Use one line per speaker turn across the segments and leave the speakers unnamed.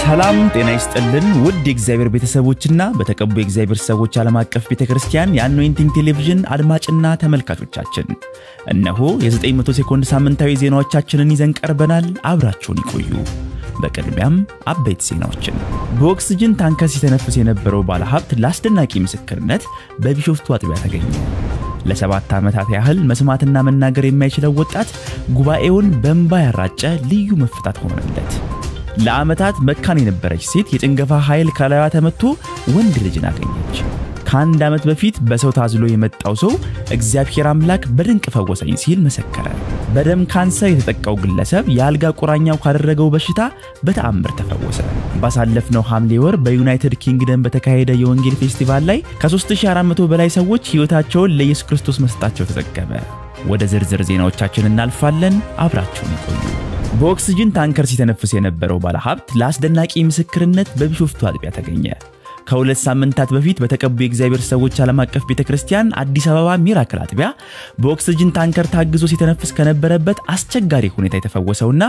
ሰላም ጤና ይስጥልን ውድ የእግዚአብሔር ቤተሰቦችና በተቀቡ የእግዚአብሔር ሰዎች ዓለም አቀፍ ቤተ ክርስቲያን የአኖይንቲንግ ቴሌቪዥን አድማጭና ተመልካቾቻችን እነሆ የ900 ሴኮንድ ሳምንታዊ ዜናዎቻችንን ይዘን ቀርበናል። አብራችሁን ይቆዩ። በቅድሚያም አበይት ዜናዎችን። በኦክስጅን ታንከር ሲተነፍስ የነበረው ባለሀብት ለአስደናቂ ምስክርነት በቢሾፍቱ አጥቢያ ተገኘ። ለሰባት ዓመታት ያህል መስማትና መናገር የማይችለው ወጣት ጉባኤውን በእንባ ያራጨ ልዩ መፈታት ሆነለት። ለዓመታት መካን የነበረች ሴት የጭንገፋ ኃይል ከላዩ ተመቶ ወንድ ልጅን አገኘች። ከአንድ ዓመት በፊት በሰው ታዝሎ የመጣው ሰው እግዚአብሔር አምላክ በድንቅ ፈወሰኝ ሲል መሰከረ። በደም ካንሰር የተጠቃው ግለሰብ የአልጋ ቁራኛው ካደረገው በሽታ በተአምር ተፈወሰ። ባሳለፍነው ሐምሌ ወር በዩናይትድ ኪንግደም በተካሄደ የወንጌል ፌስቲቫል ላይ ከ3400 በላይ ሰዎች ሕይወታቸውን ለኢየሱስ ክርስቶስ መስጠታቸው ተዘገበ። ወደ ዝርዝር ዜናዎቻችን እናልፋለን። አብራችሁን ይቆዩ። በኦክስጅን ታንከር ሲተነፍስ የነበረው ባለሀብት ለአስደናቂ ምስክርነት በቢሾፍቱ አጥቢያ ተገኘ። ከሁለት ሳምንታት በፊት በተቀቡ የእግዚአብሔር ሰዎች ዓለም አቀፍ ቤተ ክርስቲያን አዲስ አበባ ሚራክል አጥቢያ በኦክስጅን ታንከር ታግዞ ሲተነፍስ ከነበረበት አስቸጋሪ ሁኔታ የተፈወሰውና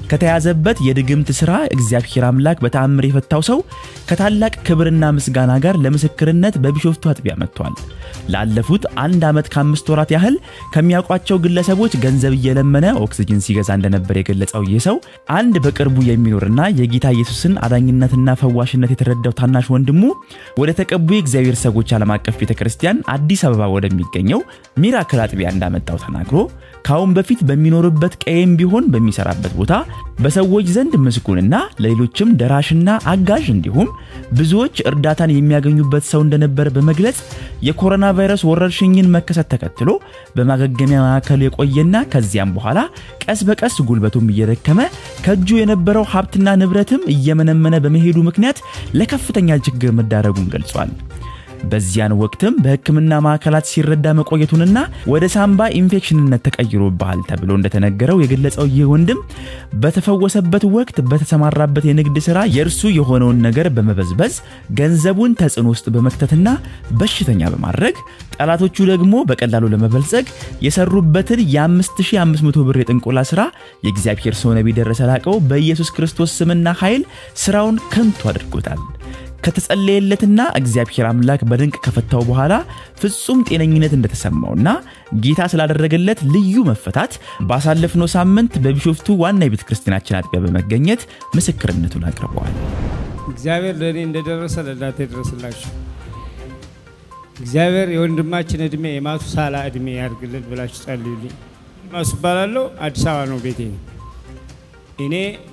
ከተያዘበት የድግምት ሥራ እግዚአብሔር አምላክ በተአምር የፈታው ሰው ከታላቅ ክብርና ምስጋና ጋር ለምስክርነት በቢሾፍቱ አጥቢያ መጥቷል። ላለፉት አንድ ዓመት ከአምስት ወራት ያህል ከሚያውቋቸው ግለሰቦች ገንዘብ እየለመነ ኦክስጅን ሲገዛ እንደነበር የገለጸው ይህ ሰው አንድ በቅርቡ የሚኖርና የጌታ ኢየሱስን አዳኝነትና ፈዋሽነት የተረዳው ታናሽ ወንድሙ ወደ ተቀቡ የእግዚአብሔር ሰዎች ዓለም አቀፍ ቤተ ክርስቲያን አዲስ አበባ ወደሚገኘው ሚራክል አጥቢያ እንዳመጣው ተናግሮ ከአሁን በፊት በሚኖርበት ቀየም ቢሆን በሚሰራበት ቦታ በሰዎች ዘንድ ምስጉንና ለሌሎችም ደራሽና አጋዥ እንዲሁም ብዙዎች እርዳታን የሚያገኙበት ሰው እንደነበር በመግለጽ የኮሮና ቫይረስ ወረርሽኝን መከሰት ተከትሎ በማገገሚያ ማዕከል የቆየና ከዚያም በኋላ ቀስ በቀስ ጉልበቱም እየደከመ ከእጁ የነበረው ሀብትና ንብረትም እየመነመነ በመሄዱ ምክንያት ለከፍተኛ ችግር መዳረጉን ገልጿል። በዚያን ወቅትም በሕክምና ማዕከላት ሲረዳ መቆየቱንና ወደ ሳምባ ኢንፌክሽንነት ተቀይሮብሃል ተብሎ እንደተነገረው የገለጸው ይህ ወንድም በተፈወሰበት ወቅት በተሰማራበት የንግድ ሥራ የእርሱ የሆነውን ነገር በመበዝበዝ ገንዘቡን ተጽዕኖ ውስጥ በመክተትና በሽተኛ በማድረግ ጠላቶቹ ደግሞ በቀላሉ ለመበልጸግ የሰሩበትን የ5500 ብር የጥንቆላ ሥራ የእግዚአብሔር ሰው ነቢይ ደረሰ ላቀው በኢየሱስ ክርስቶስ ስምና ኃይል ሥራውን ከንቱ አድርጎታል። ከተጸለየለትና እግዚአብሔር አምላክ በድንቅ ከፈታው በኋላ ፍጹም ጤነኝነት እንደተሰማውና ጌታ ስላደረገለት ልዩ መፈታት ባሳለፍነው ሳምንት በቢሾፍቱ ዋና የቤተ ክርስቲያናችን አጥቢያ በመገኘት ምስክርነቱን አቅርበዋል።
እግዚአብሔር ለእኔ እንደደረሰ ለእናንተ ይድረስላችሁ። እግዚአብሔር የወንድማችን እድሜ የማቱሳላ እድሜ ያድርግልን ብላችሁ ጸልዩልኝ። ማሱ እባላለሁ። አዲስ አበባ ነው ቤቴ። እኔ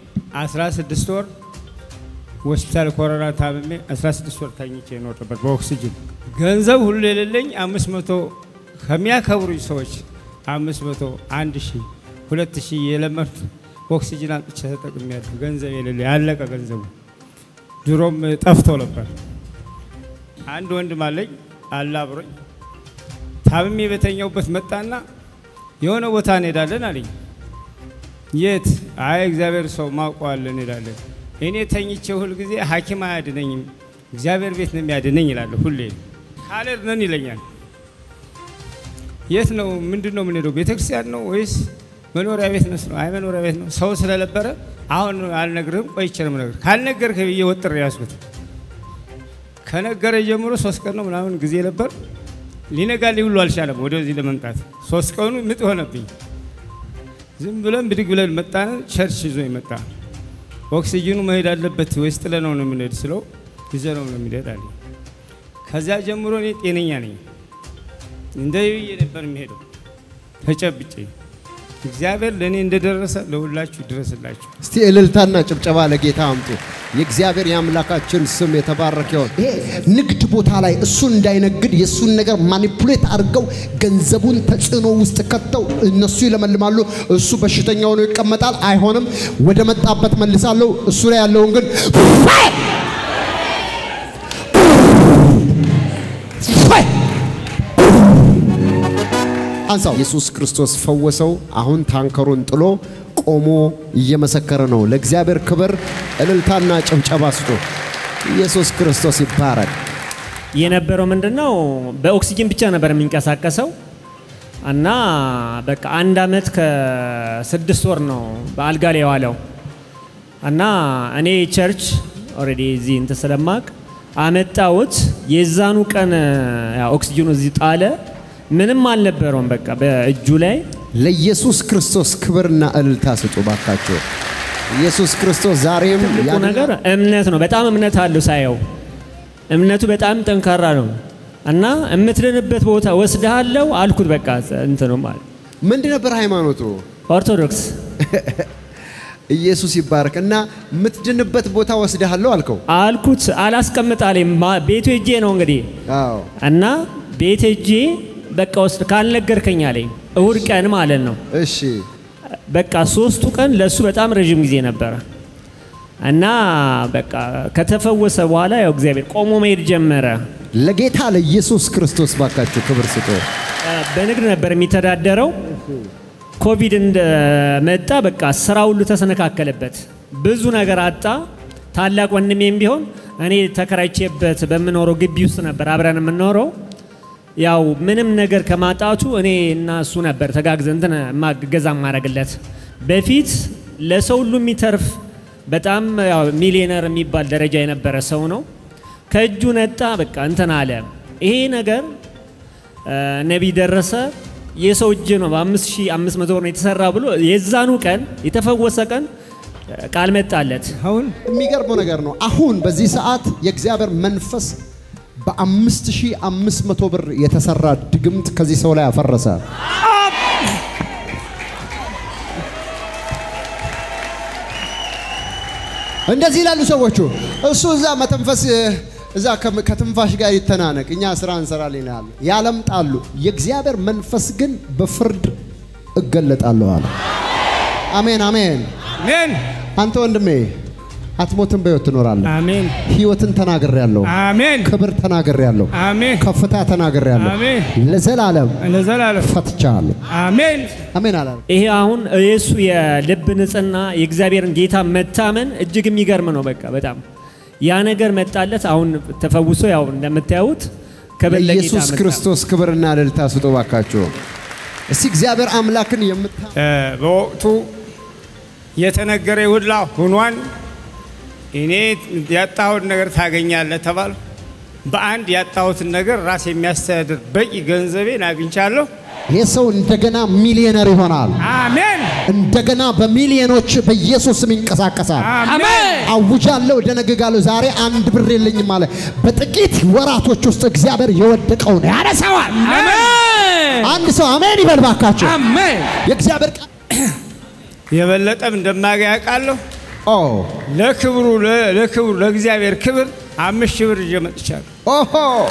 16 ወር ሆስፒታል ኮሮና ታምሜ 16 ወር ታኝቼ ነው ነበር በኦክሲጅን ገንዘብ ሁሉ የሌለኝ 500 ከሚያከብሩኝ ሰዎች 500 1 ሺህ 2 ሺህ የለመድኩት ኦክሲጅን አምጥቼ ተጠቅሜያለሁ። ገንዘብ የሌለ ያለቀ ገንዘቡ ድሮም ጠፍቶ ነበር። አንድ ወንድም አለኝ አለ አብሮኝ ታምሜ በተኛውበት መጣና የሆነ ቦታ እንሄዳለን አለኝ። የት? አይ እግዚአብሔር ሰው ማውቀዋለን እንሄዳለን እኔ ተኝቼ ሁል ጊዜ ሐኪም አያድነኝም እግዚአብሔር ቤት ነው የሚያድነኝ ይላለሁ። ሁሌ ካልሄድን ይለኛል። የት ነው ምንድን ነው የምንሄደው? ቤተክርስቲያን ነው ወይስ መኖሪያ ቤት ነው? አይ መኖሪያ ቤት ነው። ሰው ስለነበረ አሁን አልነግርህም፣ ቆይቼ ነው የምነግርህ። ካልነገርህ ብዬ ወጥሬ ያዝኩት። ከነገረ ጀምሮ ሶስት ቀን ነው ምናምን ጊዜ ነበር። ሊነጋልኝ ሁሉ አልቻለም ወደዚህ ለመምጣት። ሶስት ቀኑ ምጥ ሆነብኝ። ዝም ብለን ብድግ ብለን መጣን። ቸርች ይዞ ይመጣ ኦክሲጅኑ መሄድ አለበት ወይስ ጥለ ነው ነው የምንሄድ ስለው ይዘ ነው ነው የሚሄድ አለ። ከዚያ ጀምሮ እኔ ጤነኛ ነኝ። እንደ ብዬ ነበር የሚሄደው ተጨብጬ። እግዚአብሔር ለእኔ እንደደረሰ ለሁላችሁ ይድረስላችሁ።
እስቲ እልልታና ጭብጨባ ለጌታ አምጡ። የእግዚአብሔር የአምላካችን ስም የተባረከ ይሁን። ይሄ ንግድ ቦታ ላይ እሱ እንዳይነግድ የእሱን ነገር ማኒፑሌት አድርገው ገንዘቡን ተጽዕኖ ውስጥ ከተው እነሱ ይለመልማሉ፣ እሱ በሽተኛ ሆኖ ይቀመጣል። አይሆንም፣ ወደ መጣበት መልሳለሁ። እሱ ላይ ያለውን ግን አንሳው። ኢየሱስ ክርስቶስ ፈወሰው። አሁን ታንከሩን ጥሎ ቆሞ እየመሰከረ ነው። ለእግዚአብሔር ክብር እልልታና ጭብጨባ ስጡ። ኢየሱስ ክርስቶስ ይባረክ።
የነበረው ምንድነው? በኦክሲጅን ብቻ ነበር የሚንቀሳቀሰው እና በቃ አንድ አመት ከስድስት ወር ነው በአልጋ ላይ የዋለው እና እኔ ቸርች ኦልሬዲ እዚህ እንትን ስለማቅ አመጣሁት። የዛኑ ቀን ያው ኦክሲጅኑ እዚህ ጣለ። ምንም አልነበረውም በቃ በእጁ ላይ
ለኢየሱስ ክርስቶስ ክብርና እልልታ ስጡ ባካችሁ። ኢየሱስ ክርስቶስ ዛሬም
ትልቁ
ያድናል።
ነገር እምነት ነው። በጣም እምነት አለው ሳየው፣ እምነቱ በጣም ጠንካራ ነው እና የምትድንበት ቦታ ወስድሃለሁ አልኩት። በቃ እንትኑ ማለት
ምንድን ነበር ሃይማኖቱ?
ኦርቶዶክስ
ኢየሱስ ይባረክ እና የምትድንበት ቦታ ወስድሃለሁ አልከው።
አልኩት። አላስቀምጣለኝ ቤቱ ሄጄ ነው እንግዲህ
አዎ
እና ቤት ሄጄ በቃ ወስድ ካልነገርከኝ አለኝ። እሁድ ቀን ማለት ነው።
እሺ
በቃ ሶስቱ ቀን ለእሱ በጣም ረዥም ጊዜ ነበረ እና በቃ ከተፈወሰ በኋላ ያው እግዚአብሔር ቆሞ መሄድ ጀመረ።
ለጌታ ለኢየሱስ ክርስቶስ ባካችሁ ክብር ስጡ።
በንግድ ነበር የሚተዳደረው። ኮቪድ እንደመጣ በቃ ስራ ሁሉ ተሰነካከለበት። ብዙ ነገር አጣ። ታላቅ ወንድሜም ቢሆን እኔ ተከራይቼበት በምኖረው ግቢ ውስጥ ነበር አብረን የምንኖረው። ያው ምንም ነገር ከማጣቱ እኔ እና እሱ ነበር ተጋግዘ እንትን ማገዛ ማድረግለት። በፊት ለሰው ሁሉ የሚተርፍ በጣም ያው ሚሊዮነር የሚባል ደረጃ የነበረ ሰው ነው። ከእጁ ነጣ። በቃ እንትን አለ። ይሄ ነገር ነቢይ ደረሰ የሰው እጅ ነው በአምስት ሺህ አምስት መቶ ብር ነው የተሰራ ብሎ የዛኑ ቀን የተፈወሰ ቀን ቃል መጣለት።
አሁን
የሚገርመው ነገር ነው። አሁን በዚህ ሰዓት የእግዚአብሔር መንፈስ በአምስት ሺህ አምስት መቶ ብር የተሰራ ድግምት ከዚህ ሰው ላይ አፈረሰ። እንደዚህ ይላሉ ሰዎቹ። እሱ እዛ መተንፈስ እዛ ከም- ከትንፋሽ ጋር ይተናነቅ፣ እኛ ስራ እንሰራለን ይላሉ፣ ያለምጣሉ። የእግዚአብሔር መንፈስ ግን በፍርድ እገለጣለሁ አለ። አሜን አሜን።
አሜን
አንተ ወንድሜ አትሞትም፣ በሕይወት ትኖራለህ።
አሜን
ሕይወትን ተናግሬያለሁ፣
አሜን
ክብር ተናግሬያለሁ፣
አሜን
ከፍታ ተናግሬያለሁ፣
አሜን
ለዘላለም
ለዘላለም
ፈትቻለሁ።
አሜን
አሜን አላለ።
ይሄ አሁን የእሱ የልብ ንጽህና የእግዚአብሔርን ጌታ መታመን እጅግ የሚገርም ነው። በቃ በጣም ያ ነገር መጣለት። አሁን ተፈውሶ ያው እንደምታዩት ክብር ለጌታ
ለኢየሱስ
መጣ።
ክርስቶስ ክብርና እልልታ ስጡ ባካችሁ። እስቲ እግዚአብሔር አምላክን የምታ
እ፣ በወቅቱ የተነገረ ሁላ ሁኗን እኔ ያጣሁት ነገር ታገኛለህ ተባል። በአንድ ያጣሁትን ነገር ራስ የሚያስተዳድር በቂ ገንዘቤን አግኝቻለሁ።
ይህ ሰው እንደገና ሚሊዮነር ይሆናል።
አሜን
እንደገና በሚሊዮኖች በኢየሱስ ስም ይንቀሳቀሳል።
አሜን
አውጃለሁ፣ ደነግጋለሁ። ዛሬ አንድ ብር የለኝም አለ። በጥቂት ወራቶች ውስጥ እግዚአብሔር የወደቀውን ያነሳዋል። አንድ ሰው አሜን ይበል ባካቸው። የእግዚአብሔር ቃል
የበለጠም እንደማገኝ አውቃለሁ።
ኦ
ለክብሩ ለ- ለክብሩ ለእግዚአብሔር ክብር አምስት ሺህ ብር ይዤ መጥቻለሁ።
ኦሆ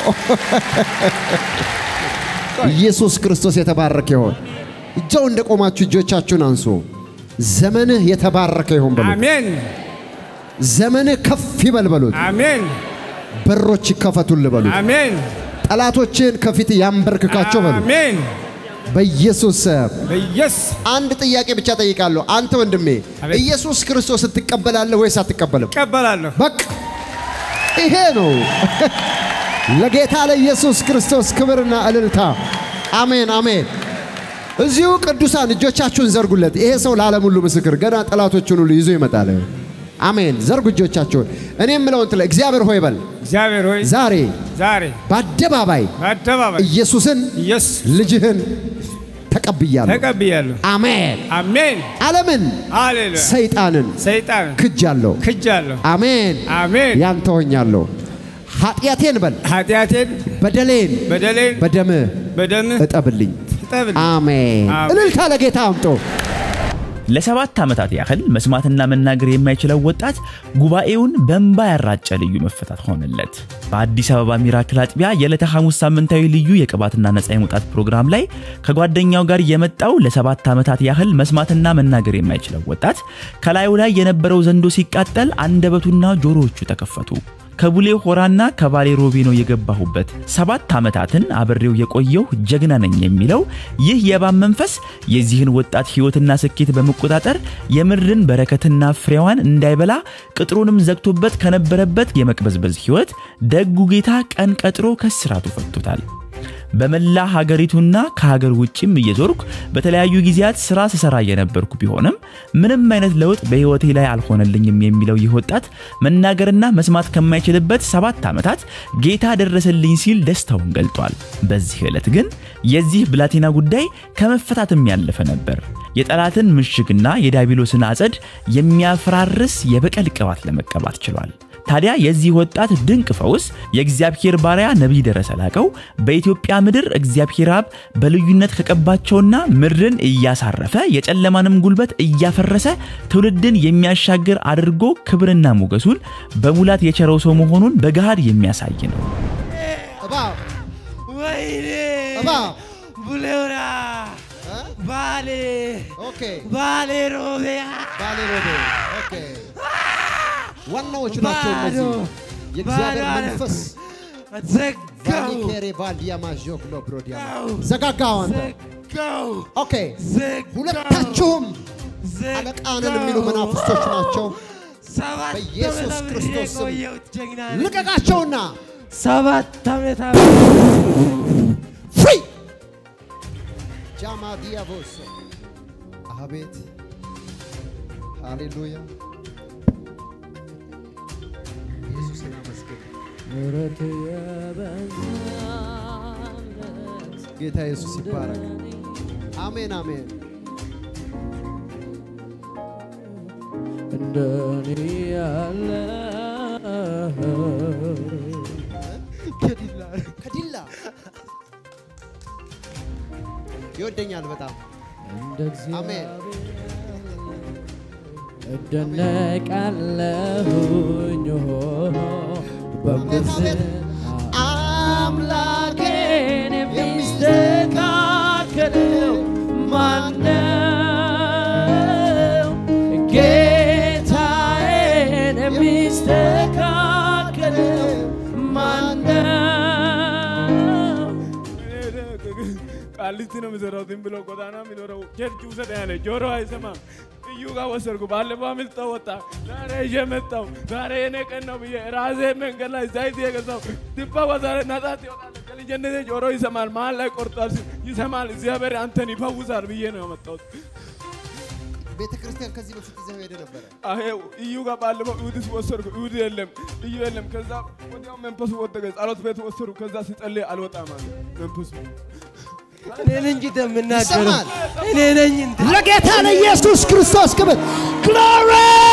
ኢየሱስ ክርስቶስ የተባረከ ይሆን። እጃው እንደቆማችሁ እጆቻችሁን አንሱ። ዘመንህ የተባረከ ይሆን በሉት።
አሜን
ዘመንህ ከፍ ይበል በሉት።
አሜን
በሮች ይከፈቱል በሉት።
አሜን
ጠላቶችን ከፊት ያንበርክካቸው በሉት።
አሜን
በኢየሱስ ስም
በኢየሱስ
አንድ ጥያቄ ብቻ ጠይቃለሁ። አንተ ወንድሜ
አቤት።
ኢየሱስ ክርስቶስ ትቀበላለህ ወይስ አትቀበልም?
እቀበላለሁ።
በቃ ይሄ ነው። ለጌታ ለኢየሱስ ክርስቶስ ክብርና እልልታ። አሜን አሜን። እዚሁ ቅዱሳን እጆቻችሁን ዘርጉለት። ይሄ ሰው ለዓለም ሁሉ ምስክር፣ ገና ጠላቶቹን ሁሉ ይዞ ይመጣል። አሜን። ዘርጉ እጆቻችሁን። እኔ የምለውን ትለ እግዚአብሔር ሆይ በል
እግዚአብሔር ሆይ
ዛሬ
ዛሬ
በአደባባይ
በአደባባይ
ኢየሱስን
ኢየሱስ
ልጅህን ተቀብያለሁ።
ተቀብያለሁ።
አሜን።
አሜን
ዓለምን
ሃሌሉያ።
ሰይጣንን
ሰይጣን
ክጃለሁ።
ክጃለሁ።
አሜን።
አሜን
ያንተ ሆኛለሁ። ኃጢአቴን በል
ኃጢአቴን
በደሌን
በደሌን
በደምህ
በደምህ
እጠብልኝ።
እጠብል።
አሜን።
አሜን።
እልልታ ለጌታ አምጦ
ለሰባት ዓመታት ያህል መስማትና መናገር የማይችለው ወጣት ጉባኤውን በእንባ ያራጨ ልዩ መፈታት ሆነለት። በአዲስ አበባ ሚራክል አጥቢያ የዕለተ ሐሙስ ሳምንታዊ ልዩ የቅባትና ነፃ የመውጣት ፕሮግራም ላይ ከጓደኛው ጋር የመጣው ለሰባት ዓመታት ያህል መስማትና መናገር የማይችለው ወጣት ከላዩ ላይ የነበረው ዘንዶ ሲቃጠል አንደበቱና ጆሮዎቹ ተከፈቱ። ከቡሌ ሆራና ከባሌ ሮቤ ነው የገባሁበት። ሰባት ዓመታትን አብሬው የቆየው ጀግና ነኝ የሚለው ይህ የእባብ መንፈስ የዚህን ወጣት ሕይወትና ስኬት በመቆጣጠር የምድርን በረከትና ፍሬዋን እንዳይበላ ቅጥሩንም ዘግቶበት ከነበረበት የመቅበዝበዝ ሕይወት ደጉ ጌታ ቀን ቀጥሮ ከስራቱ ፈቶታል። በመላ ሀገሪቱና ከሀገር ውጭም እየዞርኩ በተለያዩ ጊዜያት ስራ ስሰራ የነበርኩ ቢሆንም ምንም አይነት ለውጥ በህይወቴ ላይ አልሆነልኝም የሚለው ይህ ወጣት መናገርና መስማት ከማይችልበት ሰባት ዓመታት ጌታ ደረሰልኝ ሲል ደስታውን ገልጧል። በዚህ ዕለት ግን የዚህ ብላቴና ጉዳይ ከመፈታትም ያለፈ ነበር። የጠላትን ምሽግና የዲያብሎስን አጸድ የሚያፈራርስ የበቀል ቅባት ለመቀባት ችሏል። ታዲያ የዚህ ወጣት ድንቅ ፈውስ የእግዚአብሔር ባሪያ ነቢይ ደረሰ ላቀው በኢትዮጵያ ምድር እግዚአብሔር አብ በልዩነት ከቀባቸውና ምድርን እያሳረፈ የጨለማንም ጉልበት እያፈረሰ ትውልድን የሚያሻግር አድርጎ ክብርና ሞገሱን በሙላት የቸረው ሰው መሆኑን በገሃድ የሚያሳይ ነው።
እባብ
ወይኔ
እባብ
ቡሌውራ
እ?
ባሌ
ኦኬ
ባሌ ሮቢያ
ባሌ ሮቤ ኦኬ ዋናዎቹ ናቸው
ባዶ፣
እነዚህ የእግዚአብሔር
ባዶ።
መንፈስ
ዘጋው
ቫሊኬሬ ቫልዲያማ ዦክሎ ብሮዲያማ
ዘጋው
ዘጋጋው አንተ
ዘጋው
ኦኬ
ዘጋው
ሁለታችሁም
ዘጋው።
አለቃንን የሚሉ መናፍስቶች ናቸው
ሰባት
በኢየሱስ
ዓመት አብሬ
ክርስቶስ ስም
የቆየሁት ጀግና ነኝ።
ልቀቃቸውና
ሰባት ዓመት አብሬ
ፍሪ ጃማዲያቮስ አቤት ሃሌሉያ ኢየሱስን አመስግን ጌታ ኢየሱስ ይባረክ አሜን አሜን
እንደኔ ያለ ከዲላ
ከዲላ ይወደኛል በጣም
እንደ
አሜን
እደነቃለሁኝ
አሜን።
አምላኬን የሚስተካከለው ማነው? ጌታዬን የሚስተካከለው ማነው?
ቃሊቲ ነው የሚሰራው። ዝም ብሎ ጎዳና የሚኖረው ቸርች ውሰድ ያለ ጆሮ አይሰማም። እዩ ጋር ወሰድኩ። ባለፈው አምልጠው ወጣ። ዛሬ ይዤ መጣሁ። ዛሬ የኔ ቀን ነው ብዬ ራሴ መንገድ ላይ ዘይት የገዛው ድባ ዛሬ ነጻት ይወጣል። ከልጅነቴ ጆሮ ይሰማል። መሀል ላይ ቆርጧል ሲል ይሰማል። እግዚአብሔር አንተን ይፈውሳል ብዬ ነው ያመጣሁት።
ቤተ ክርስቲያን ከዚህ በፊት ይዘው ሄደ ነበረ
አሄው እዩ ጋር ባለፈው እሑድስ ወሰድኩ። እሑድ የለም እዩ የለም። ከዛ ወዲያው መንፈሱ ወደቀ። ጸሎት ቤት ወሰዱ። ከዛ ሲጸልይ አልወጣም አለ መንፈሱ።
እኔ ነኝ እንጂ የምናገረው
ይሰማል።
እኔ ነኝ እንጂ
ለጌታ ለኢየሱስ ክርስቶስ ክብር ግሎሪ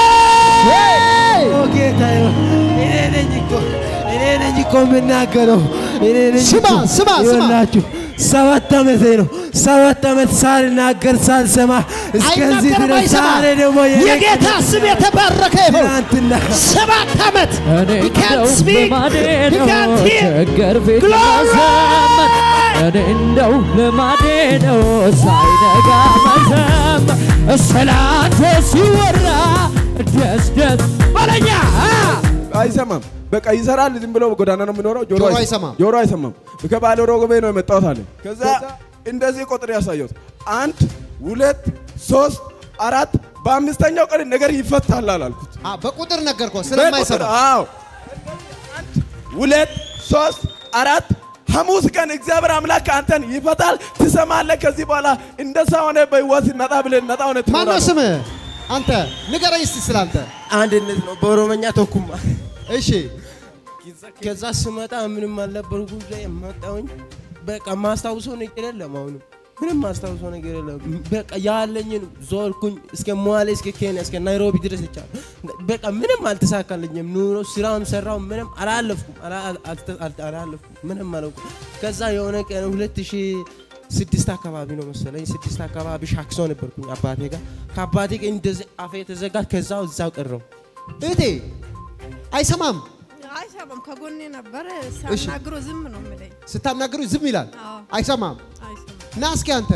ኦ ጌታ እኔ ነኝ እኮ እኔ ነኝ እኮ የምናገረው እኔ ነኝ
ስማ፣
እኮ።
ስማ፣ ስማ።
ይኸውላችሁ ሰባት ዓመቴ ነው። ሰባት ዓመት ሳልናገር ሳልሰማ እስከዚህ
አይናገርም
ድረስ ዛሬ ደግሞ
አይሰማም።
የኔ
የጌታ ስም የተባረከ ይሁን።
ትናንትና
ሰባት ዓመት
እኔ
You can't
እንደው
speak.
ልማዴ
You
ነው
can't hear.
ችግር ፊት
Glory!
መዘመር እኔ እንደው ልማዴ ነው ሳይነጋ መዘመር ስላንተ ሲወራ ደስ ደስ በለኛ
አይሰማም። በቃ ይሰራል። ዝም ብሎ ጎዳና ነው የሚኖረው።
ጆሮ
አይሰ-
አይሰማም።
ጆሮ አይሰማም። ከባለ ሮጎቤ ነው የመጣሁት አለ። ከዛ እንደዚህ ቁጥር ያሳየሁት አንድ ሁለት ሶስት አራት በአምስተኛው ቀን ነገር ይፈታል አላልኩት።
አ፣ በቁጥር ነገርኩህ
በቁጥር
ስለማይሰማ
አዎ። አንድ ሁለት ሶስት አራት ሐሙስ ቀን እግዚአብሔር አምላክ አንተን ይፈታል፣ ትሰማለህ። ከዚህ በኋላ እንደዛ ሆነ በህይወት ነጣ ብለህ ነጣ ሆነ
ማነው
ትኖራለህ።
ስምህ? አንተ ንገረኝ እስቲ ስላንተ።
አንድነት ነው በኦሮመኛ ተኩማ
እሺ
ከዛ ስመጣ ምንም አልነበርኩ መጣሁኝ። በቃ ማስታውሰው ነገር የለም። አሁንም ምንም ማስታውሰው ነገር የለም። በቃ ያለኝን ዞርኩኝ እስከ ሞያሌ፣ እስከ ኬንያ፣ እስከ ናይሮቢ ድረስ ይቻል። በቃ ምንም አልተሳካልኝም። ኑሮ ስራም ሰራው ምንም አላለፍኩም፣ አላ- አልተ- አልተ- አላለፍኩም፣ ምንም አላውኩም። ከዛ የሆነ ቀን ሁለት ሺህ ስድስት አካባቢ ነው መሰለኝ ስድስት አካባቢ ሻክሶ ነበርኩኝ አባቴ ጋር ከአባቴ ጋር እንደዚህ አፌ የተዘጋ ከዛው እዛው ቀረው።
እህቴ አይሰማም።
አይሰማም። ከጎኔ ነበር ሳናግሮ ዝም ነው የምለኝ።
ስታናግሩ ዝም ይላል።
አዎ።
አይሰማም።
አይሰማም።
ና እስኪ አንተ